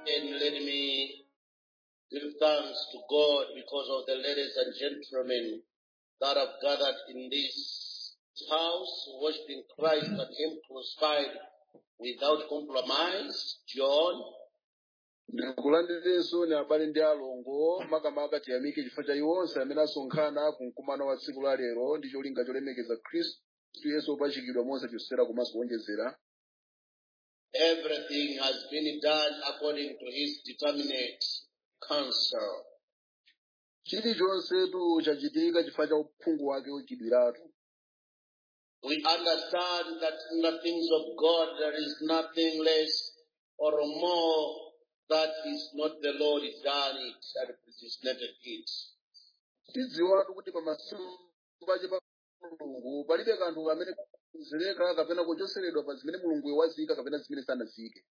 And let me give thanks to God because of the ladies and gentlemen that have gathered in this house, worshiping Christ and Him crucified without compromise. John, ndikulandirinso ni abale ndi alongo makamaka tiyamike chifukwa cha iwo onse amene asonkhana ku mkumano wa tsiku la lero ndi cholinga cholemekeza khristu yesu opachikidwa mosachosera komanso kuonjezera everything has been done according to His determinate counsel. chilichonsetu chachitika chifukwa cha uphungu wake wechidwiratu We understand that in the things of God there is nothing less or more that is not the Lord done it and predestinated it. tidziwatu kuti pamasimbache pa mulungu palibe kanthu kamene kuzileka kapena kuchoseredwa pa zimene mulungu wazika kapena zimene sanazike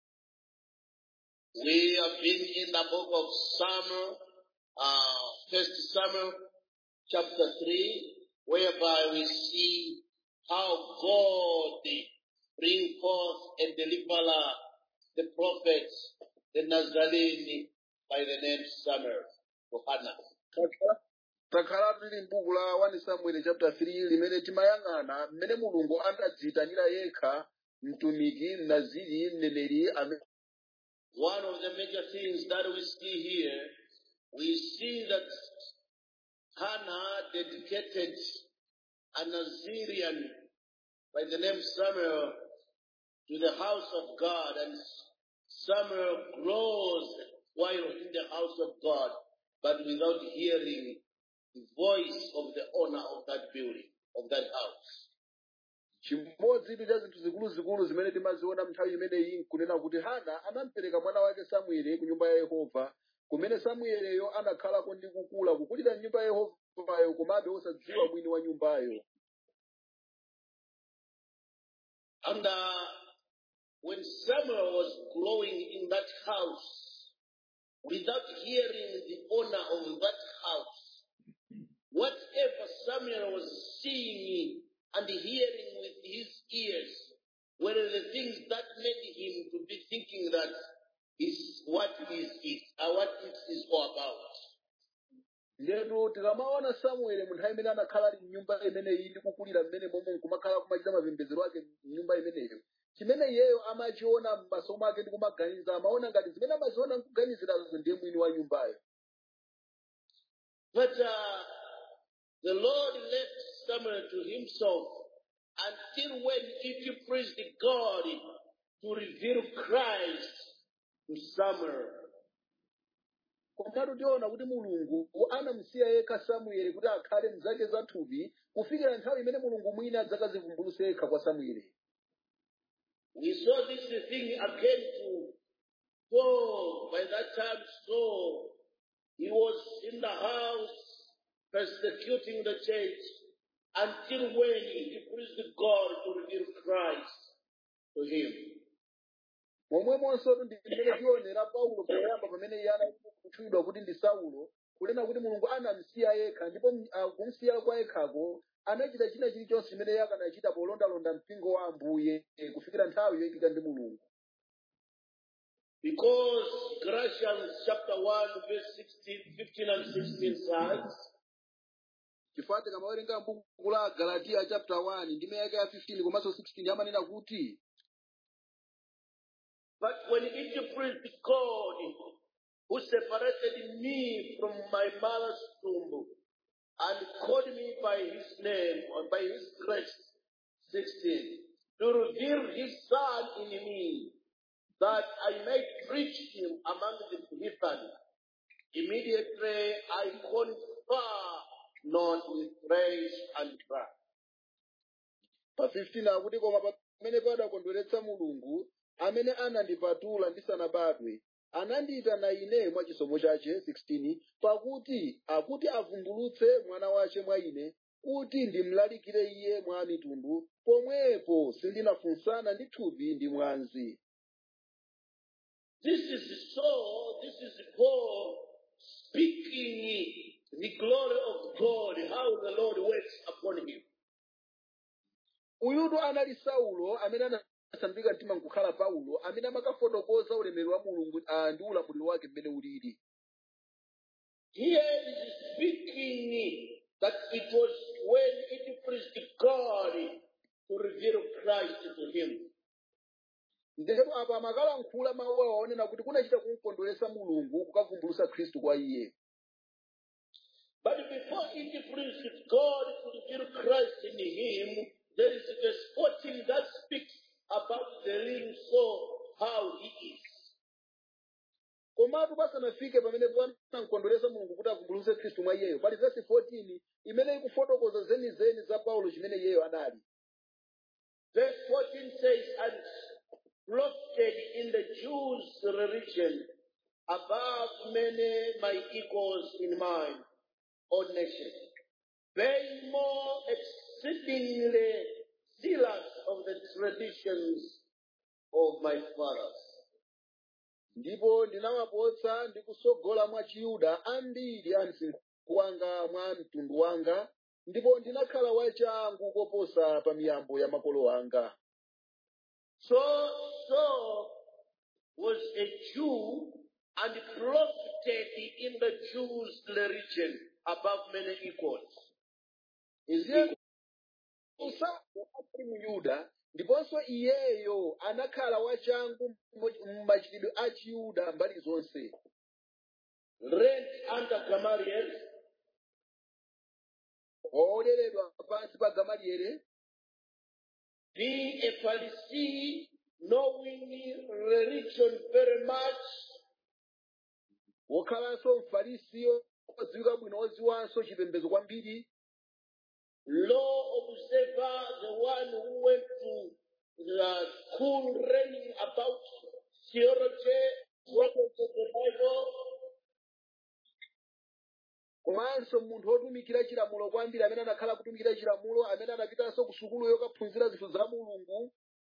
We have been in the book of Samuel, uh, First Samuel, chapter three, whereby we see how God bring forth a deliverer, the prophet, the Nazarene, by the name Samuel, for Hannah. takhala tili m'buku la 1 samuel chapter 3 limene timayang'ana mmene mulungu anadziyitanira yekha mtumiki mnaziri mneneri amene One of the major things that we see here, we see that Hannah dedicated a Nazirian by the name Samuel to the house of God, and Samuel grows while in the house of God, but without hearing the voice of the owner of that building, of that house. chimodzi cha zinthu zikuluzikulu zimene timaziona nthawi imeneyi nkunena kuti hana anampereka mwana wake samueli ku nyumba ya yehova kumene samueleyo anakhalako ndi kukula kukulira nyumba ya yehovayo komabe osadziwa mwini wa nyumbayo And uh, when Samuel was growing in that house, without hearing the owner of that house, whatever Samuel was seeing and hearing with his ears were the things that made him to be thinking that is what is it, or what it is all about. ndetu tikamaona samueli mu nthawi imene anakhala ali mnyumba imeneyi ndi kukulira mmene momwe nkumakhala kumachita mapembedzero ake mnyumba imeneyo chimene iyeyo amachiona m'maso mwake ndi kumaganiza amaona ngati zimene amaziona nkuganizirazo ndiye mwini wa nyumbayo But uh, the Lord left Samuel to himself until when it pleased God to reveal Christ to Samuel. komatu tiona kuti mulungu anamusiya yekha samueli kuti akhale mzake zathupi kufikira nthawi imene mulungu mwini adzakazivumbuluse yekha kwa samueli We saw this thing again to Paul. By that time, Saul, he was in the house persecuting the church until when he pleased God to reveal Christ to him. momwemonso ndi mmene tionera paulo poyamba pamene iye anakutchulidwa kuti ndi saulo kunena kuti mulungu anamsiya yekha ndipo m- ah, kumsiya kwa yekhako anachita china chilichonse chimene iye akanachita polondalonda mpingo wa ambuye eh, kufikira nthawi yoyitika ndi mulungu Because Galatians chapter 1, verse 16, 15 and 16 says, chifukwa tikamawerenga m'buku la galatiya chapter 1 ndime yake ya 15 komanso 16 amanena kuti But when it pleased God, who separated me from my mother's womb and called me by his name or by his grace, 16, to reveal his son in me, that I might preach him among the heathen. Immediately I confer not with praise and pride. pa 15 akuti koma pamene padakondweretsa mulungu amene anandipatula ndisanabadwe anandiyitana ine mwa chisomo chache 16 pakuti akuti avumbulutse mwana wace mwa ine kuti ndimlalikire iye mwa mitundu pomwepo sindinafunsana ndi thupi ndi mwanzi This is so, this is Paul speaking the glory of God, how the Lord works upon him. uyutu anali saulo amene anasandulika mtima nkukhala paulo amene amakafotokoza ulemerero wa mulungu ah, ndi ulamuliro wake mmene ulili Here is speaking that it was when it pleased God to reveal Christ to him. ndero apa amakalankhula mawu awo onena kuti kunachita kumkondweresa mulungu kukavumbulusa khristu kwa iye But before it pleased God to reveal Christ in him, there is verse 14 that speaks about the living soul, how he is. komatu pasanafike pamene panamkondweresa mulungu kuti avumbuluse khristu mwa iyeyo pali vesi 14 imene ikufotokoza zenizeni za paulo chimene iyeyo anali Verse 14 says, And profited in the Jews' religion above many my equals in mine own nation, being more exceedingly zealous of the traditions of my fathers. ndipo ndinawapotsa ndi kusogola mwa chiyuda ambiri a msinkhu wanga mwa mtundu wanga ndipo ndinakhala wachangu koposa pa miyambo ya makolo anga So Saul was a Jew and profited in the Jews' religion above many equals. iziye usauli mu yuda ndiponso iyeyo anakhala wachangu mmachitidwe a chiyuda mbali zonse Rent under Gamaliel, oleredwa pansi pa gamalieli being a Pharisee, knowing religion very much, wokhalanso mfarisi odziwika bwino odziwanso chipembedzo kwambiri law observer, the one who went to the school learning about theology, words of the Bible, komanso munthu wotumikira chilamulo kwambiri amene anakhala kutumikira chilamulo amene anapitanso ku sukulu yokaphunzira zinthu za mulungu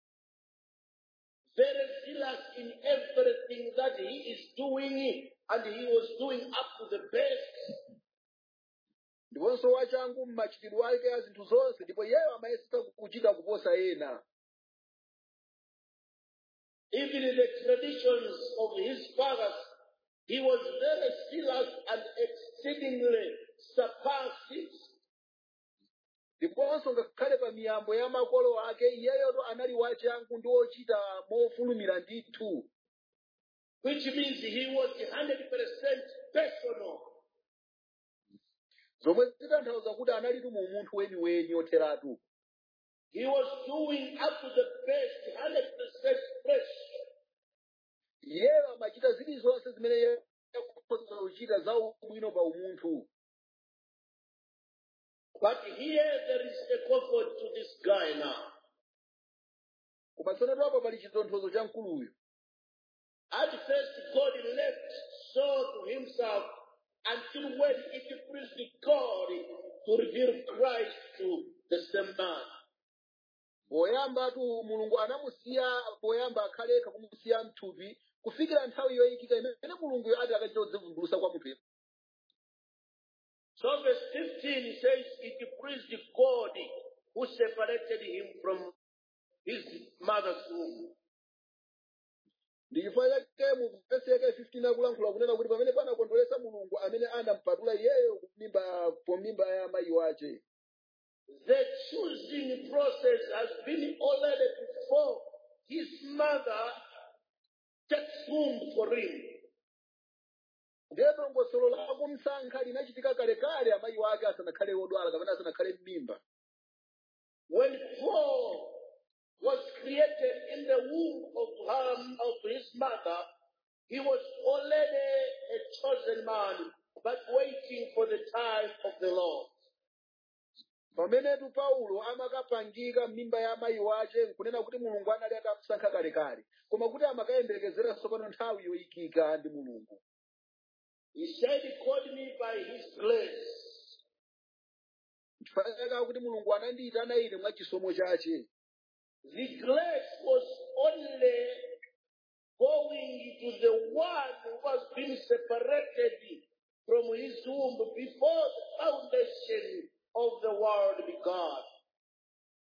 very zealous in everything that he is doing, and he was doing up to the best. ndiponso wachangu mmachitidwe ake a zinthu zonse ndipo iyeyo amayesesa kuchita kuposa ena Even in the traditions of his fathers, he was very zealous and exceedingly surpassed it. ndiponso ngakhale pa miyambo ya makolo ake iyeyoto anali wachangu ndi wochita mofulumira ndithu which means he was 100% personal. zomwe zitanthauza kuti analitu mu munthu weniweni otheratu He was doing up to the best, 100% fresh. iyeyo amachita zilizonse zimene iye akhoza kuchita za ubwino pa umunthu But here there is a comfort to this guy now. koma tsono apa pali chitonthozo cha mkuluyo At first, God left Saul to himself until when it pleased God to reveal Christ to the same man. poyambatu mulungu anamusiya poyamba akhalekha kumusiya mthupi kufikira nthawi yoyikika imene mulunguyo ati akachita kudzivumbulusa kwa munthu So verse 15 says, It pleased God who separated him from his mother's womb. ndi chifukwa chake mu vesi yake 15 akulankhula kunena kuti pamene panakondweresa mulungu amene anampatula iyeyo kumimba pomimba ya mayi wace The choosing process has been already before his mother takes womb for him. ndiye dongosolo la kumsankha linachitika kalekale amayi wake asanakhale wodwala kapena asanakhale m'mimba When Paul was created in the womb of her, of his mother, he was already a chosen man, but waiting for the time of the Lord. pamenetu paulo amakapangika m'mimba ya amayi wace nkunena kuti mulungu anali atamusankha kalekale koma kuti amakayembekezeranso pano nthawi yoyikika ndi mulungu He said, He called me by His grace. chifukwa chake kuti mulungu anandiyitana ine mwa chisomo chace The grace was only going to the one who was being separated from his womb before the foundation of the world began.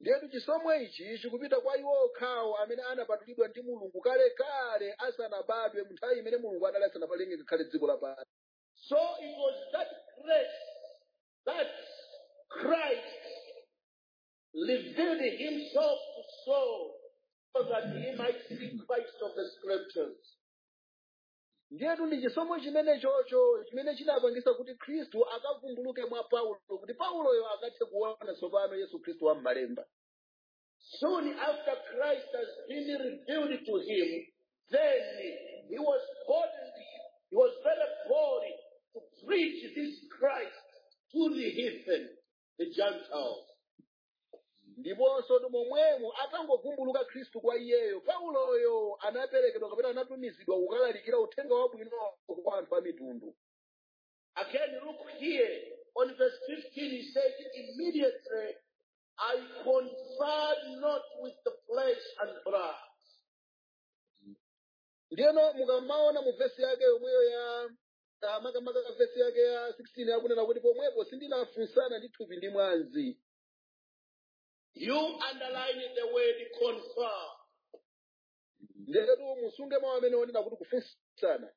ndiyetu chisomo ichi chikupita kwa iwo okhawo amene anapatulidwa ndi mulungu kalekale asanabadwe mu nthawi imene mulungu adali asanapalenge ngakhale dziko lapansi So it was that grace that Christ revealed himself to Saul so that he might see Christ of the scriptures. ndiyetu ndi chisomo chimene chocho chimene chinapangisa kuti khristu akavumbuluke mwa paulo kuti pauloyo akathe kuona tsopano yesu khristu wa m'malemba Soon after Christ has been revealed to him, then he was bold, he was very bold to preach this Christ to the heathen, the Gentiles. ndiponso ndi momwemo atangovumbuluka khristu kwa iyeyo pauloyo anaperekedwa kapena anatumizidwa kukalalikira uthenga wabwino kwa anthu a mitundu Again, look here on verse 15, he says, Immediately I conferred not with the flesh and blood. ndiyeno mukamaona mu vesi yake yomweyo ya ah, makamaka vesi yake ya 16 yakunena kuti pomwepo sindinafunsana ndi thupi ndi mwazi You underline the word confer. ndetu musunge mawu amene onena kuti kufunsana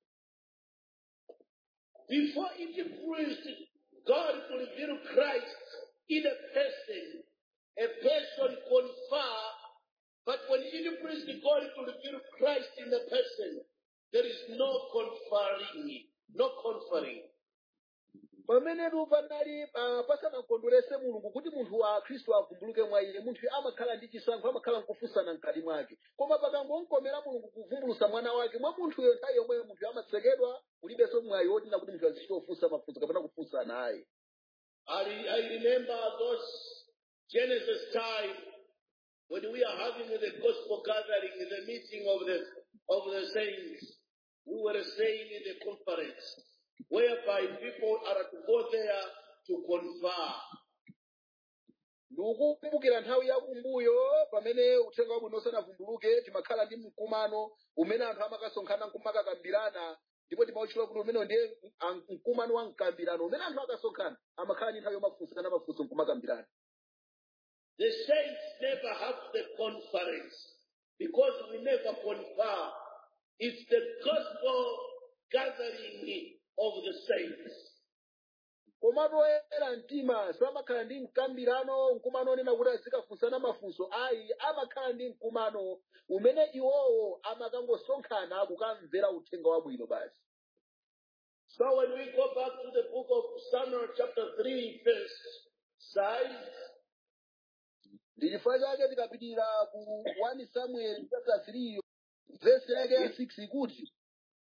Before it pleased God to reveal Christ in a person, a person confer, but when it pleased God to reveal Christ in a person, there is no conferring, no conferring. pamenetu panali ah, pasanakondwerese mulungu kuti munthu wa khristu avumbuluke mwa iye munthu amakhala ndi chisankho amakhala nkufunsana mkati mwake koma pakangomkomera mulungu kuvumbulusa mwana wake mwa munthuyo nthawi yomweyo munthu amatsekedwa kulibenso mwayi wotina kuti munthu azichita ofunsa mafunso kapena kufunsana ayi I, re- I remember those Genesis time when we are having the gospel gathering, the meeting of the of the saints. We were saying in the conference, whereby people are to go there to confer. ndikukumbukira nthawi yakumbuyo pamene uthenga wabwino usanavumbuluke timakhala ndi mkumano umene anthu amakasonkhana nkumakakambirana ndipo timawutchula kuti umene ndiye ah, mkumano wa mkambirano umene anthu akasonkhana amakhala ndi nthawi yomafunsana mafunso nkumakambirana The saints never have the conference because we never confer. It's the gospel gathering of the saints. komatu oyera mtima samakhala ndi mkambirano mkumano onena kuti azikafunsana mafunso ayi amakhala ndi mkumano umene iwowo amakangosonkhana kukamvera uthenga wabwino basi So when we go back to the book of Samuel chapter 3 verse 5, ndi chifukwa chake tikapitirira ku 1 samuel chapter 3 vesi yake ya 6 ikuti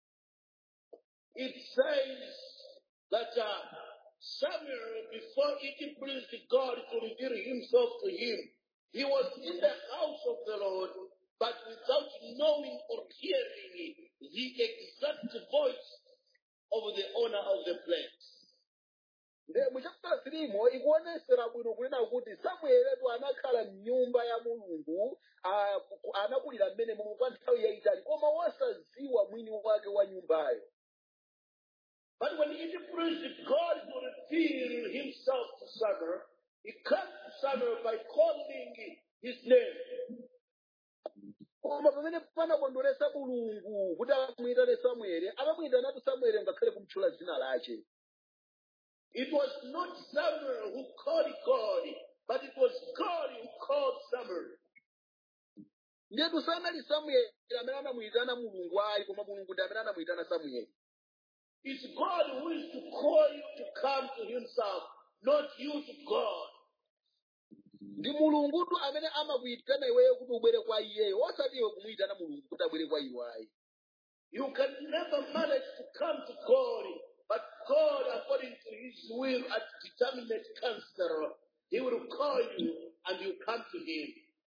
it says that uh, Samuel, before it pleased God to reveal himself to him, he was in the house of the Lord, but without knowing or hearing the exact voice of the owner of the place. nde mu chapter 3 mo ikuonesera bwino kunena kuti samueletu anakhala mnyumba ya mulungu ah, ku- anakulira mmenemo kwa nthawi yayitali koma wosaziwa mwini wake wa nyumbayo But when it pleased God to reveal himself to Samuel, he comes to Samuel by calling his name. koma pamene panakondweresa mulungu kuti amuyitane samueli amamuyitanatu samueli ngakhale kumtchula dzina lache It was not Samuel who called God, but it was God who called Samuel. ndetu sanali samueli amene anamuyitana mulungu ayi koma mulungu ndi amene anamuyitana samueli It's God who is to call you to come to himself, not you to God. ndi mulungutu amene amakuyitana iweyo kuti ubwere kwa iyeyo osati iwe kumuyitana mulungu kuti abwere kwa iwe ayi You can never manage to come to God, but God, according to his will and determinate counselor, he will call you and you come to him.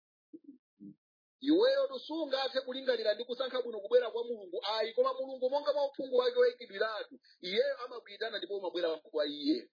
iweyo tusungathe kulingalira ndi kusankha bwino kubwera kwa mulungu ayi koma mulungu monga mwa uphungu wake woyikidwiratu iyeyo amakuyitana ndipo umabwera kwa iye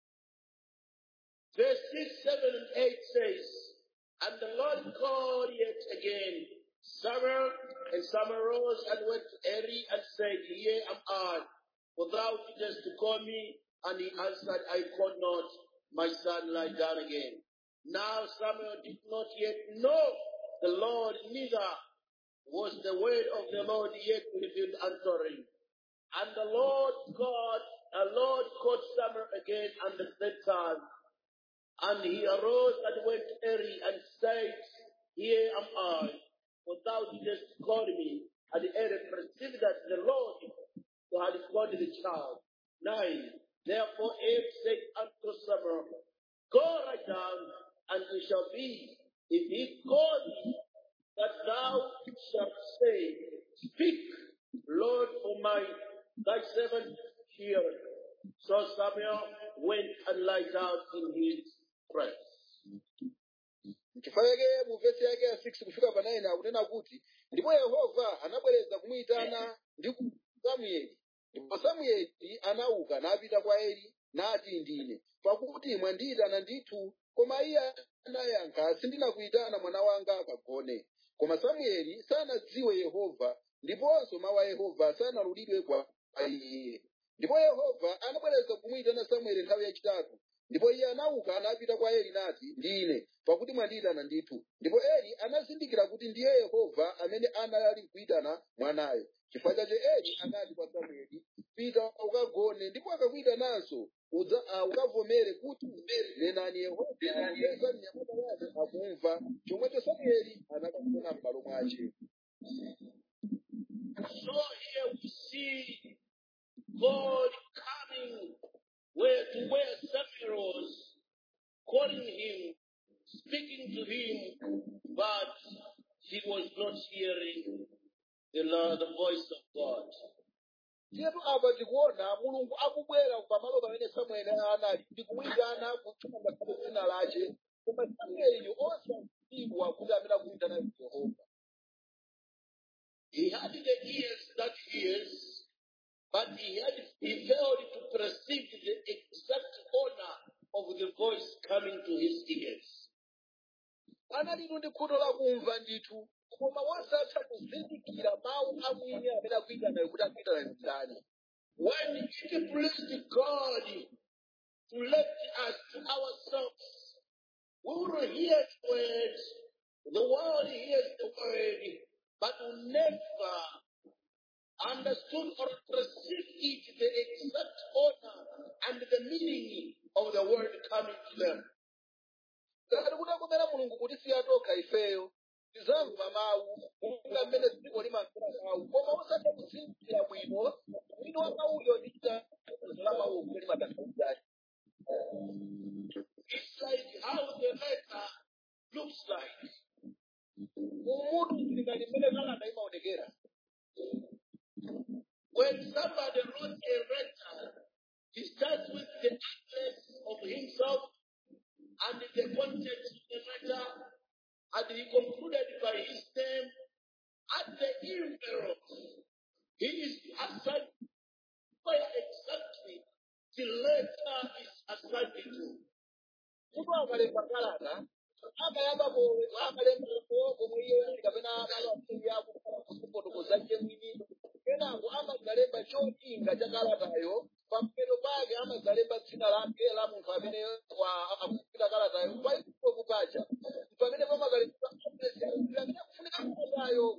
Verse 6, 7, and 8 says, And the Lord called yet again Samuel, and Samuel rose and went to Eli and said, Here am I, for thou didst to call me. And he answered, I called not, my son, lie down again. Now Samuel did not yet know the Lord, neither was the word of the Lord yet revealed answering. And the Lord God, the Lord called Samuel again and the third time. And he arose and went to Eli and said, Here am I, for thou didst call me. And Eli perceived that the Lord who had called the child. Nine. Therefore Eli said unto Samuel, Go right down, and it shall be, if he call thee, that thou shalt say, Speak, Lord, for my thy servant heareth. So Samuel went and lied down in his presence. Chifukwa chake mu vesi yake ya 6 kufika pa 9 akunena kuti ndipo yehova anabwereza kumuyitana ndi ku samueli ndipo samueli anauka napita kwa eli nati ndine pakuti mwandiyitana ndithu koma iye anayankha sindinakuyitana mwana wanga akagone koma samueli sanadziwe yehova ndiponso mawu a yehova sanalulidwe kwa iye ndipo yehova anabwereza kumuyitana samueli nthawi yachitatu ndipo iye anauka anapita kwa eli nati ndine pakuti mwandiyitana ndithu ndipo eli anazindikira kuti ndiye yehova amene anali kuyitana mwanayo chifukwa chache eli anati kwa samueli pita ukagone ndipo akakuyitananso udza ah, ukavomere kuti nenani yehova popeza mnyamata wake akumva chomwecho samueli anakagona m'malo mwace So here we see God coming where to where Samuel was, calling him, speaking to him, but he was not hearing the, Lord, the voice of God. Tiyatu apa tikuona mulungu akubwera pamalo pamene samueli anali ndi kumuyitana kutchula ngakhale dzina lace koma samueli osadziwa kuti amene akuyitana ndi yehova He had the ears that hears, but he had he failed to perceive the exact honor of the voice coming to his ears. analitu ndi khutu lakumva ndithu koma wasatha kuzindikira mawu a mwini amene akuyitanayo kuti akuyitana ndani When it pleased God to let us to ourselves, we will hear the word, the world hears the word, but will never understood or perceived it, the exact honor and the meaning of the word coming to them. ngati kuti akumera mulungu kuti siyatokha ifeyo tizamva mawu monga mmene dziko limamvera mawu koma osatha kuzindikira bwino mwini wa mawuyo ndi chitanthauzo la mawuwo kuti limatanthauzachi It's like how the letter looks like. umutu zilikali mmene kalata imaonekera When somebody wrote a letter, he starts with the address of himself and the content of the letter, and he concluded by his name at the envelope. He is assigned where exactly the letter is assigned to. mutu akalemba kalata amayambapo amalembapo komwe iye ali kapena amasiri ako kufotokoza iye mwini kenako amazalemba cholinga cha kalatayo pamphero pake amazalemba dzina lake la munthu amene wa- akufuna kalatayo paipopo paja pamene pamakalemba adresi amene akufunika kalatayo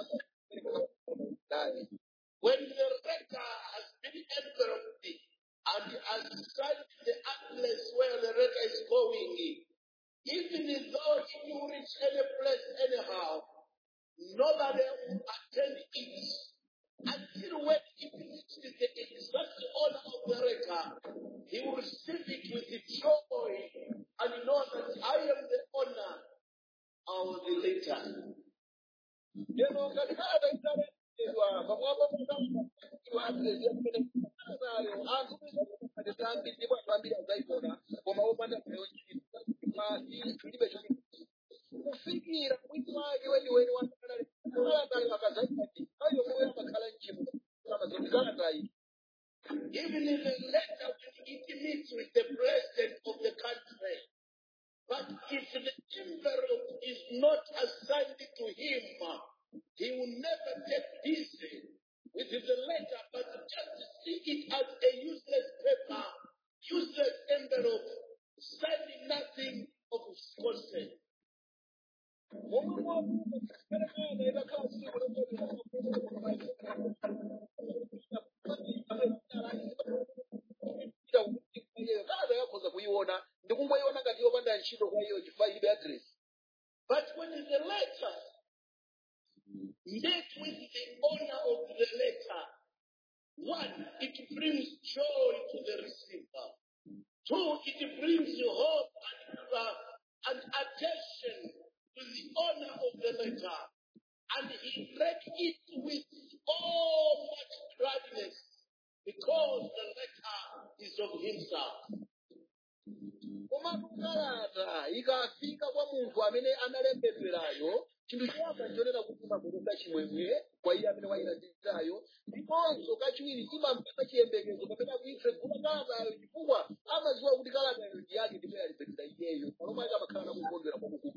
ndani When the letter has been enveloped and has signed the address where the letter is going, even though it will reach any place anyhow, nobody will attend it until when it reaches the exact honor of the letter, he will receive it with joy and know that I am the honor of the letter. lero ngati kalata italembedwa pamwamba pakalaiwa adresi amene kalatayo anthu kuiaa ambiri ndipo anthu ambiri azayiona koma opanda nayo ntchito masi chilibe choti kufikira mwini wake weniweni wakalatayo akazayiati ayo moyo amakhala mchimo amazoti kalatayi Even in the letter when it meets with the president of the country. But if the envelope is not assigned to him, he will never get busy with the letter, but just see it as a useless paper, useless envelope, signing nothing, of consent. momwe mwakuba kale mwana idakhala tsiku lokuiyo kaza yakhoza kuyiona ndikungoyiona ngati yopanda ntchito kwa iyo chifukwa ilibe address But when the letter met with the owner of the letter, one, it brings joy to the receiver. Two, it brings hope and, uh, and attention to the owner of the letter. And he read it with all much gladness because the letter is of himself. komatu kalata ikafika kwa munthu amene analembedwerayo chinthu choyamba nchonena kuti imabweretsa chimwemwe kwa iye amene wayilandirayo ndiponso kachiwiri imamvetsa chiyembekezo kapena kuipse kuba kalatayo chifukwa amadziwa kuti kalatayo ndi yake ndipo yalembedwera iyeyo palomwe akamakhala nakukondwera kwakukulu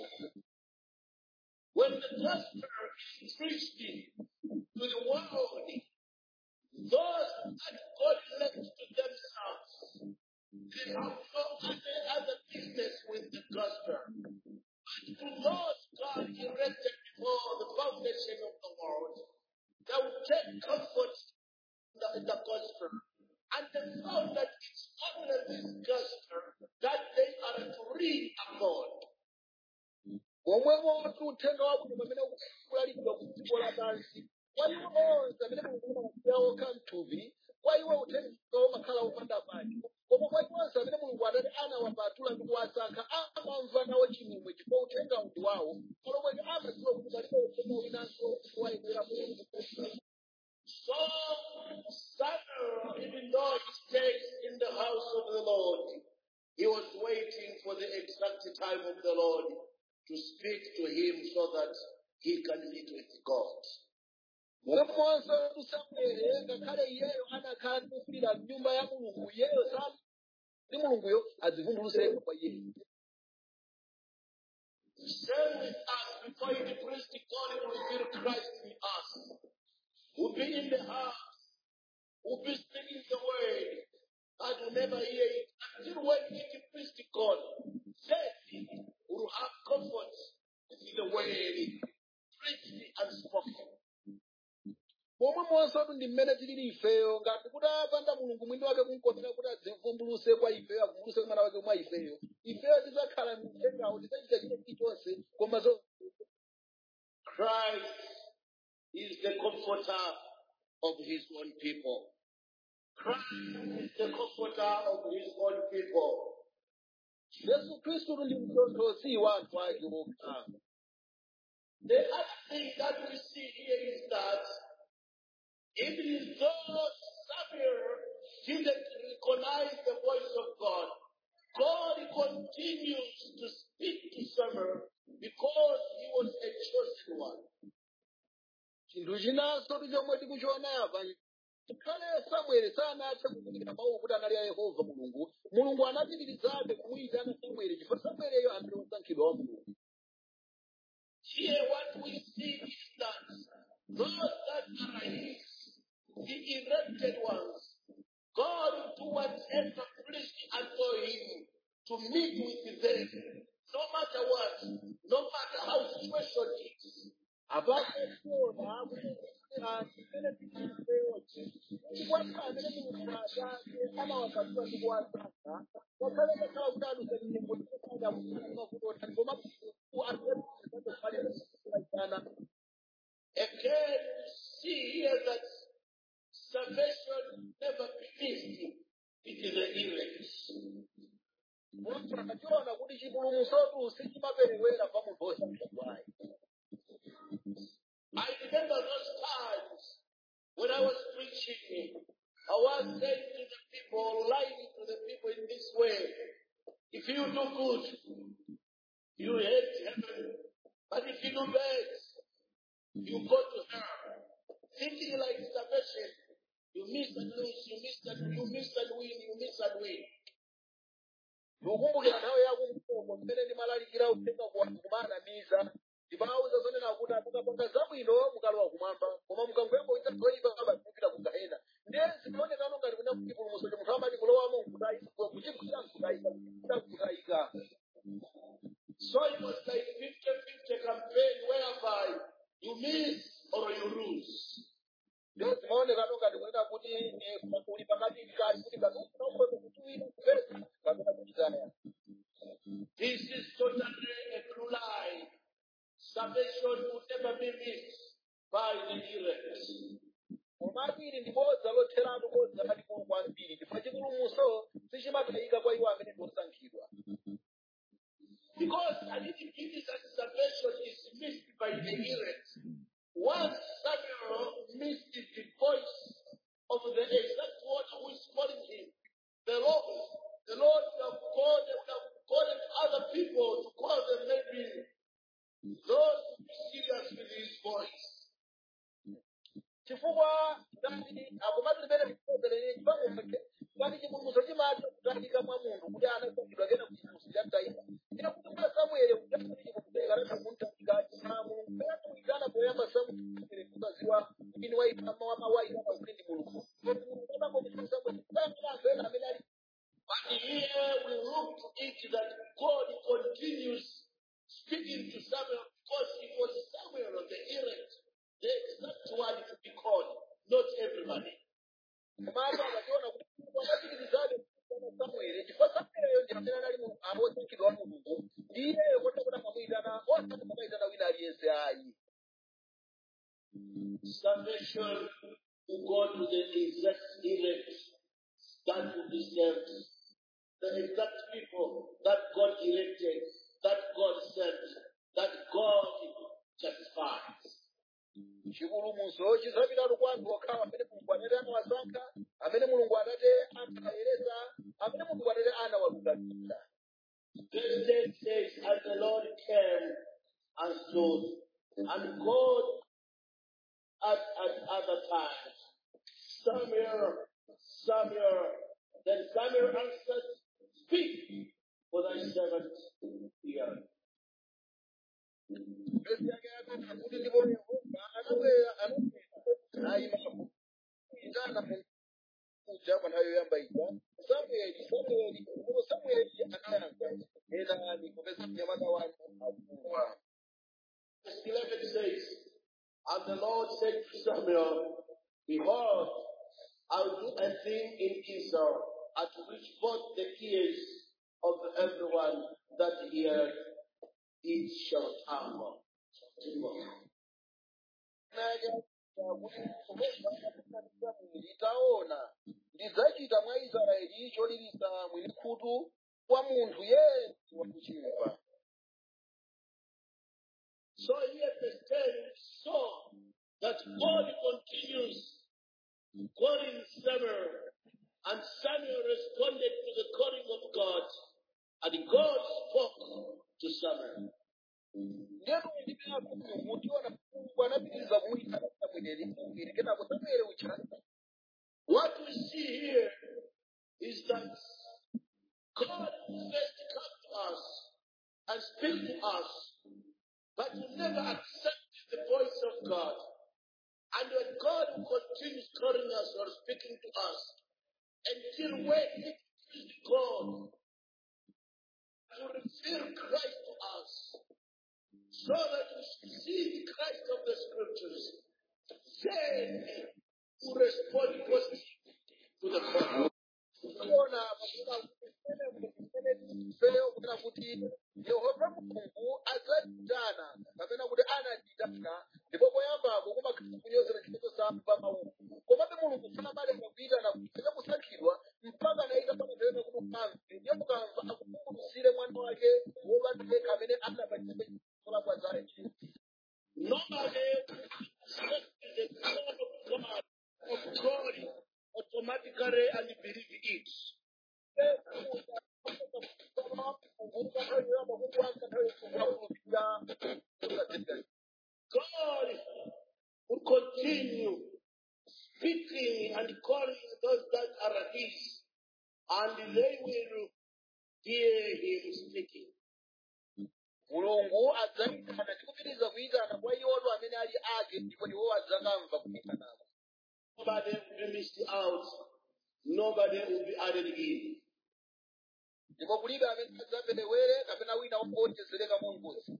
When the gospel is preached to the world, those that God left to themselves, they have no other, other business with the gospel. But to those God erected before the foundation of the world, they will take comfort in the, in the gospel. And they know that it's only this gospel that they are to read upon. omwe uthenga wabwino pamene kulalikidwa ku dziko lapansi kwa iwo onse amene mulungu amadziwa okha mthupi kwa iwo uthenga umakhala upanda pake koma kwa iwo onse amene mulungu adati anawapatula ndi kuwasankha amamva nawo chimwemwe chifukwa uthenga ndi wawo palomwe amadziwa kuti palibe uthenga winanso wayenera So Samuel, even though he stayed in the house of the Lord, he was waiting for the exact time of the Lord to speak to him so that he can meet with God. momwemonso samuele ngakhale iyeyo anakhala ndikufirira mnyumba ya mulungu iyeyo sa ndi mulunguyo adzivumbulusepo kwa iye Same with us, before he preached God to reveal Christ in us. We'll be in the house, we'll be speaking the word, and we'll never hear it until when it preached God. Then we'll have comfort with the word preached and spoken. pomwe monsetu ndi mmene tilili ifeyo ngati kuti apanda mulungu mwini wake kumkotera kuti adzivumbuluse kwa ifeyo avumbuluse mwana wake mwa ifeyo ifeyo tidzakhala mtengawo tidzachita chile chilichonse koma zo Christ is the comforter of his own people. Christ is the comforter of his own people. yesu khristu ndi mtonthozi wa anthu ake okha The other thing that we see here is that even though Samuel didn't recognize the voice of God, God continues to speak to Samuel because he was a chosen one. chinthu chinanso ndi chomwe tikuchiona apa ngakhale samueli sanathe kuzindikira mawu kuti anali a yehova mulungu mulungu anapitirizabe kumuyitana samueli chifukwa samueliyo anali wosankhidwa wa mulungu Here, what we see is that those that are his, the elected ones, God will do whatever pleased unto him to meet with them, no matter what, no matter how situation is. apapo tiona kuti anthu amene tiliifeyonse kukwatha amene mulungu atate amawapatula ndi kuwasankha ngakhale kakhala kuti adusa mnyengo tikupanga kumakuti koma atuaana Again, we see here that salvation never finished. It is the elect. munthu akachiona kuti chipulumutsotu sichimaperewera pa munthu osankhidwayo I remember those times when I was preaching. I was saying to the people, lying to the people in this way. If you do good, you hate heaven. But if you do bad, you go to hell. Thinking like salvation, you miss and lose, you miss and you miss and win, you miss and win. ndikukumbukira nthawi yakumkomo mmene ndimalalikira uthenga kumanamiza ndimawuza zonena kuti mukapanga zabwino mukalowa kumwamba koma mukangoyamba kuita zoyipa mupita ku gahena ndiye zinaonekano ngati kuna kuti pulumutso ndi munthu amati kulowamo nkutayika kuchikuchita nkutayika kuchikuchita nkutayika was like 50-50 campaign whereby you miss or you lose. Ndio zimaoneka ngati kunena kuti eh, uli pakati kali kuti ngati ufuna ukhoza kuti wina kupeza kapena kuchitana. This is totally a true lie. Salvation will never be missed by the elect. Komatu ili ndi bodza lotheratu bodza lalikulu kwambiri chifukwa chipulumutso sichimatayika kwa iwo amene ndi osankhidwa. Because an individual's salvation is missed by the elect. Once Samuel missed the voice of the exact one who is calling him, the Lord, the Lord would have called, would have called other people to call them maybe those who be serious with his voice. chifukwa ngati akomati limene likukonzerere chipango chake ngati chipulumutso chimatha kutalikira mwa munthu kuti anasankhidwa kena kuchipulumutso cha mtayika ine kuti mwa samueli kuti chipulumutso kanatha kumtalika cha mulungu pena kuitana poyamba samueli kukaziwa kuti ni waitama wamawaitana kuti ndi mulungu kodi mulungu anakomesa samueli kutangira anthu ena amene ali But here we look to it that God continues speaking to Samuel because it was Samuel of the elect, the exact one to be called, not everybody. komatu akachiona kuti mulungu anachitirizabe kusiyana samueli chifukwa samueliyo ndi amene anali mu- awosankhidwa wa mulungu ndiye kota kuti akamuyitana osati akamuyitana wina aliyense ayi Salvation will go to the exact elect that will be saved. The exact people that God elected, that God sent, that God justifies. chipulumutso chizapitatu kwa anthu okhawa amene mulungu atate anawasankha amene mulungu atate anawayeresa amene mulungu atate anawalungamitsa This text says, and the Lord came and stood, and God at, at other times, Samuel, Samuel, then Samuel answered, Speak, for thy servant heareth. Mbezi yake yakati kuti ndipo yehova anabwera anabwera nayima kuitana kuja pa nthawi yoyamba ija samueli samueli ndipo samueli anayankha enani popeza mnyamata wanu akufa Verse 11 says, And the Lord said to Samuel, Behold, I'll do a thing in Israel at which both the ears of everyone that heareth it shall tremble. taona ndidzachita mwa israeli cholilisa mwini khutu kwa munthu yense wakuchimva So here verse 10 saw that God continues calling Samuel, and Samuel responded to the calling of God, and God spoke to Samuel. ndiyatu ndipinapo mutiona mulungu anapitiriza kumuyitana samueli samueli kenako samueli ucha What we see here is that God first come to us and speak to us, but we never accepted the voice of God. And when God continues calling us or speaking to us, until when He is God to reveal Christ to us, so that we should see the Christ of the Scriptures, then we respond positively to the call. tiona feyo kunena kuti yehova mulungu adzatitana kapena kuti anatitana ndipo poyambapo kumakhala kunyozera chifukwa samva mawu komabe mulungu samalenga kuyitana kupeza kusankhidwa mpaka anayika pamapewena kuti ukamve ndiye mukamva akuvumbulutsire mwana wake wopatuleka amene anapachika chikolakwa zake Nobody accepts the call of God of God automatically and believe it. God will continue speaking and calling those that are His, and they will hear Him speaking. mulungu adzayitana ndi kupitiriza kuyitana kwa iwoto amene ali ake ndipo iwo adzakamva kuyitanako Nobody will be missed out. Nobody will be added in. ndipo kulibe amene adzaperewere kapena wina wowonjezereka mongozi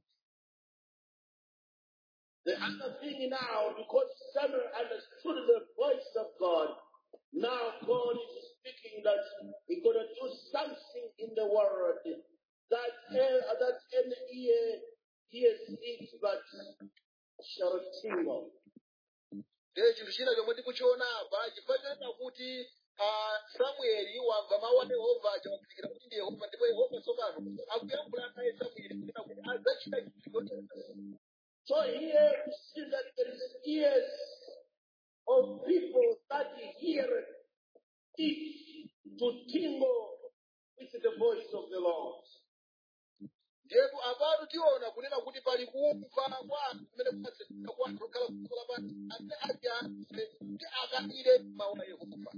The other thing now, because Samuel understood the voice of God, now God is speaking that He's going to do something in the world that uh, that any ear hears it but shall tingle. ndiye chinthu china chomwe tikuchiona apa chifukwa chanena kuti ah, samueli wamva mawu a yehova aja wazindikira kuti ndi yehova ndipo yehova tsopano akuyankhula naye samueli kunena kuti adzachita chinthu chotere So here we see that there is ears of people that hear it to tingle with the voice of the Lord. ndipo apatu tiona kunena kuti pali kumva kwa anthu kumene kumatsefika kwa anthu okhala kukola pati amene ajanse kuti akalire mawu a yehova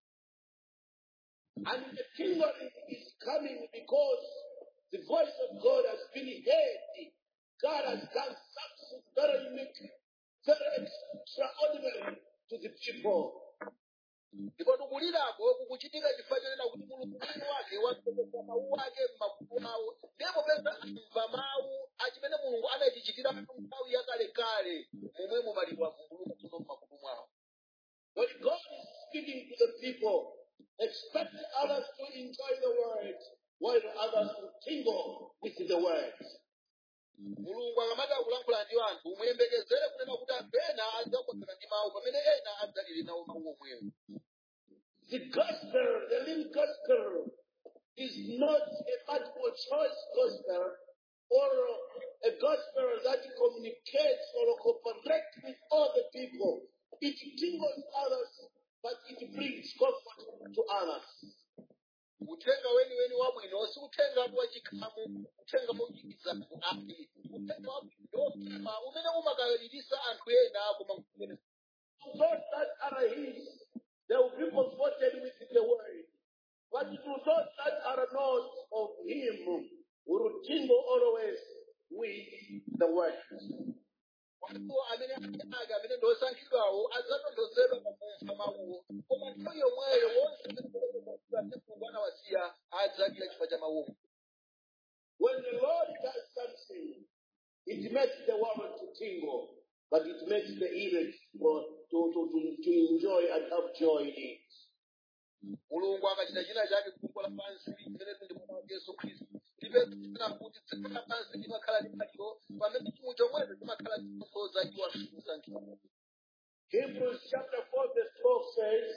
And the tingling is coming because the voice of God has been heard. God has done something very unique, very extraordinary to the people. ndipo tikulirako kukuchitika chifukwa chonena kuti mulungu mwini wake watsogeza mawu ake m'makutu awo ndipo peza amva mawu achimene mulungu anachichitira nthawi yakalekale momwe mumali wavumbuluka tsono m'makutu mwawo When God is speaking to the people, expect others to enjoy the word while others will tingle with the word. mulungu akamati akulankhula ndi anthu muyembekezere kunena kuti anthu ena adzakondana ndi mawu pamene ena adzalire nawo mawu omwewo The gospel, the living gospel, is not a multiple choice gospel or a gospel that communicates or cooperates with all the people. It tingles others, but it brings comfort to others. uthenga weniweni wabwino si uthenga wachikhamu uthenga wochikiza anthu ake uthenga wabwino umene umakalirisa anthu ena koma kumene To those that are his, they will be comforted with the word. But to those that are not of him, will tingle always with the word. wanthu amene ake ake amene ndi osankhidwawo adzatonthozedwa pakumva mawuwo koma nthawi yomweyo wonse amene mulungu anawasiya adzalira chifukwa cha mawuwo When the Lord does something, it makes the world to tingle, but it makes the elect for, to, to, to, to enjoy and have joy in it. mulungu akachita china chake kudziko lapansi limene ndi mwana wa yesu khristu tipezera kuti dziko lapansi limakhala ndi maliro pamene chimwe chomwecho chimakhala chikusoza iwo akusankhidwa Hebrews chapter 4 verse 12 says,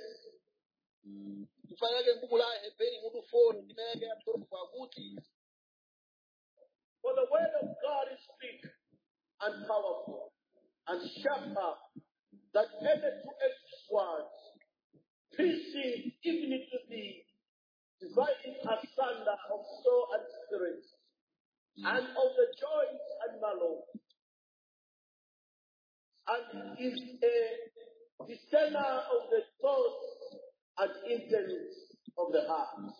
chifukwa chake m'buku la heberi mutu 4 ndime yake ya 12 akuti For the word of God is big and powerful and sharper than any two-edged sword, piercing even to the dividing asunder of soul and spirit, and of the joints and marrow, and is a discerner of the thoughts and intents of the heart.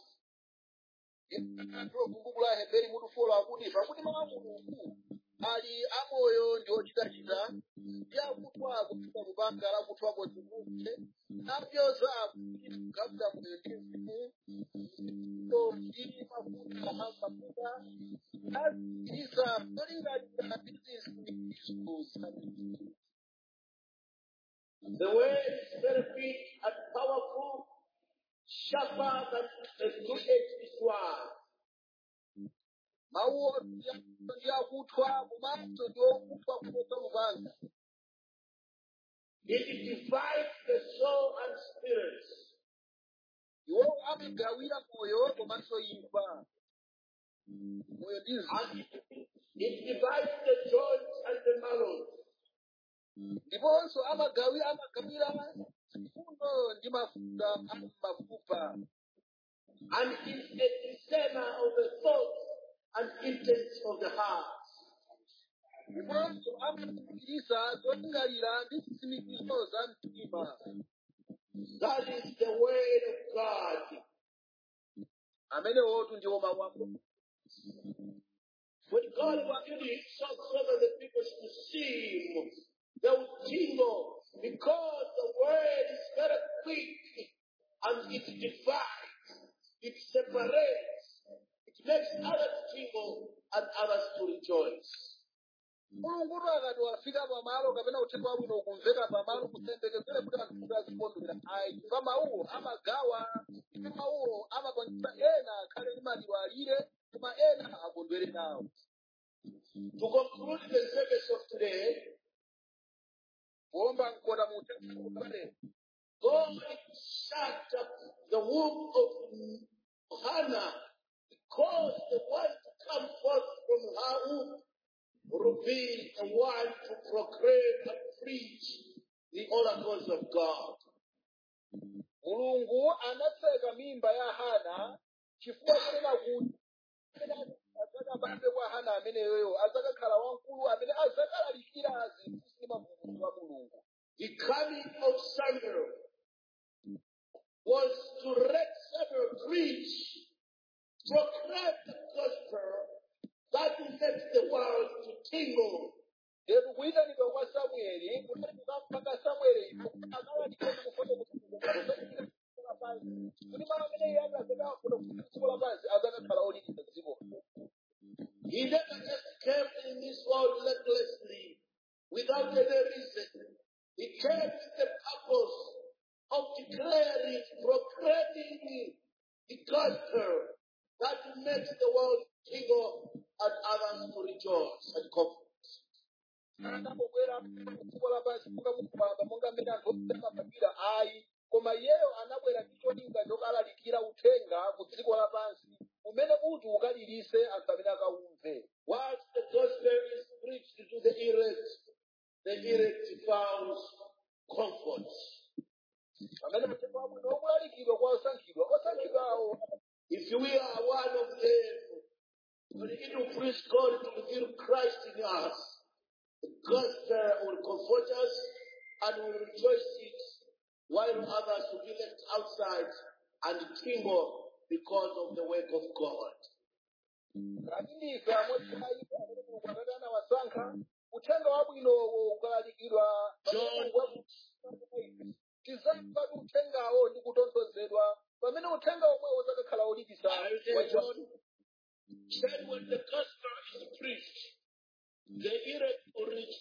Ndiro m'buku la heberi mutu 4 akuti pakuti mawu a mulungu ali amoyo ndi ochitachita ndi akutwa akufika lupanga lakuthwa konsekonse napyoza akuti kugawira moyo ndi mzimu ndo ndi mafuta amafuta azikiriza zolingalira ndi zinsindikizo zabwino The word is very big and powerful, sharper than a two-edged sword. mawuwo ndi akuthwa komanso ndi okuthwa kuposa lupanga It divides the soul and spirit. iwo amagawira moyo komanso imfa moyo ndi mzimu And it, it divides the joints and the marrow. ndiponso amagawi amagawira mfundo ndi mafuta a mafupa And is a discerner of the thoughts and intents of the heart. ndiponso amazikiriza zolingalira ndi zitsimikizo za mtima That is the word of God. amene wotu ndiwo mawu a Mulungu. When God revealed himself so that the people should see him, they would tingle because the word is very quick and it divides, it separates, mulungutu akati wafika pamalo kapena uthenga wabwino ukumveka pamalo kusembekeze kuti anthu kuti azikondwera ayi chifukwa mawuwo amagawa chifukwa mawuwo amapangisa ena akhale ndi maliwalire koma ena akondwere nawo To conclude the service of today, kuomba mkota mu uthenga ukale God shut up the womb of Hannah because the one to come forth from her womb will be the one to proclaim and preach the oracles of God. mulungu anatseka mimba ya hana chifukwa kunena kuti amene adzakabadwe kwa hana ameneyoyo adzakakhala wamkulu amene adzakalalikira zinthu ndi mavumbulutso a mulungu The coming of Samuel was to let Samuel preach, proclaim the gospel that makes the world to tingle. lero kuyitanidwa kwa samueli kunali kukampaka samueli akalalikira ndikufuna kuti lapansi kuti malo amene iye akazakafuna kuti dziko lapansi adzakakhala olitira dziko He never just came in this world recklessly, without any reason. He came with the purpose of declaring, proclaiming the gospel that makes the world tingle and others to rejoice and comfort. anabwera dziko lapansi monga mukupamba monga mmene anthu amapapira ayi koma iyeyo anabwera ndi cholinga chokalalikira uthenga ku dziko lapansi umene kuti ukalilise anthu amene akaumve Once the gospel is preached to the elect, the elect found comfort. pamene uthenga wabwino ukulalikidwa kwa osankhidwa osankhidwa awo If we are one of them, we need to preach God to reveal Christ in us. The gospel will comfort us and will rejoice it, while others will be left outside and tingle because of the work of God. ngati ndife amodzi a iwo amene mulungu akati anawasankha uthenga wabwinowo ukalalikidwa John, tizamva kuti uthengawo ndi kutonthozedwa pamene uthenga omwewo uzakakhala olitisa are you there, John? Said when the gospel is preached, the elect will reach.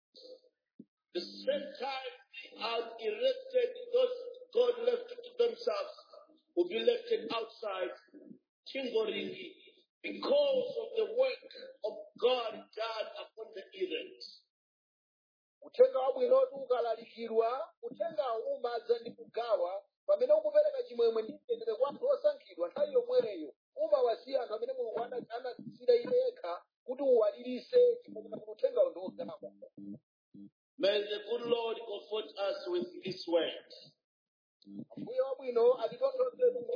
The same time they are elected, those God left to themselves will be left outside, tingling because of the work of God done upon the elect. uthenga wabwinotu ukalalikidwa uthengawo umadza ndi kugawa pamene ukupereka chimwemwe ndi mtendere kwa anthu osankhidwa nthawi yomweyo umawasiya anthu amene mulungu ana- anasira iye yekha kuti uwalilise chifukwa kuti uthengawo ndi ogawa May the good Lord comfort us with His word. mbuye wabwino atitonthoze